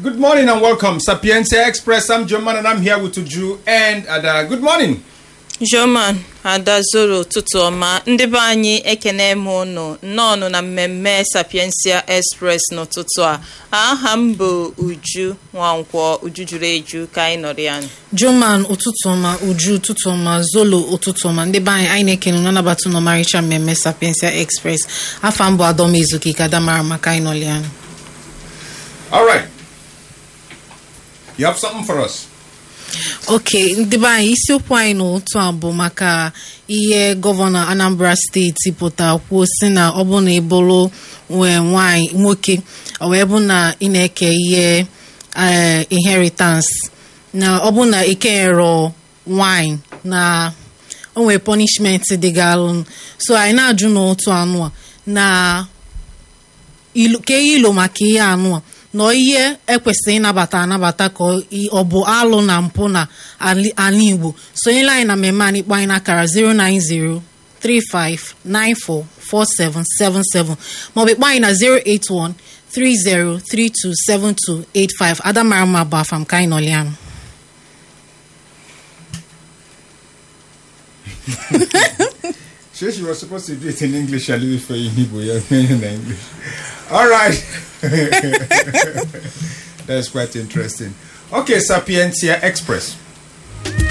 Good morning and welcome, Sapientia Express. I'm Joman and I'm here with Uju and Ada. Good morning. Joman Adazoro ụtụtụ ọma ndị be anyị ekene m ụnụ nnọọnụ na mmemme Sapiensia Express n'ụtụtụ a aha m bụ Uju Nwankwọ Uju juru eju ka anyị nọrọ ya Joman ụtụtụ ọma Uju ụtụtụ ọma Zolo ụtụtụ ọma ndị be anyị anyị na-ekene unu anabata n'ọmarịcha mmemme Sapiensia Express afa mbụ Adọm Ezuki ka damara maka anyị nọrọ ya All right. You have something for us. oke ndị be anyị isiokwu anyị n'otu a bụ maka ihe gọvanọ Anambra steeti pụta kwuo si na ọ bụ na ịbụrụ nwee nwanyị nwoke ọ wee bụ na ị na-eke ihe eh, inheritance na ọ bụ na ikenyero nwanyị na o nwere punishment dịgalụ so anyị na-ajụ n'otu anụ a na ilu ka ihe ilo maka ihe anụ a na ihe ekwesịrị ịnabata anabata ka ọ i- ọ bụ alụ na mpụ na ali- ala Igbo sonyela anyị na mmemme anyị kpọ anyị n'akara 090 35944777 maọbụ ịkpọ anyị na 081 30327285 adamara mma bụ afam ka anyị nọlianụ Sure, she was supposed to do it in English. I'll leave it for you in Igbo. You're doing it in English. All right. That's quite interesting. Okay, Sapientia Express.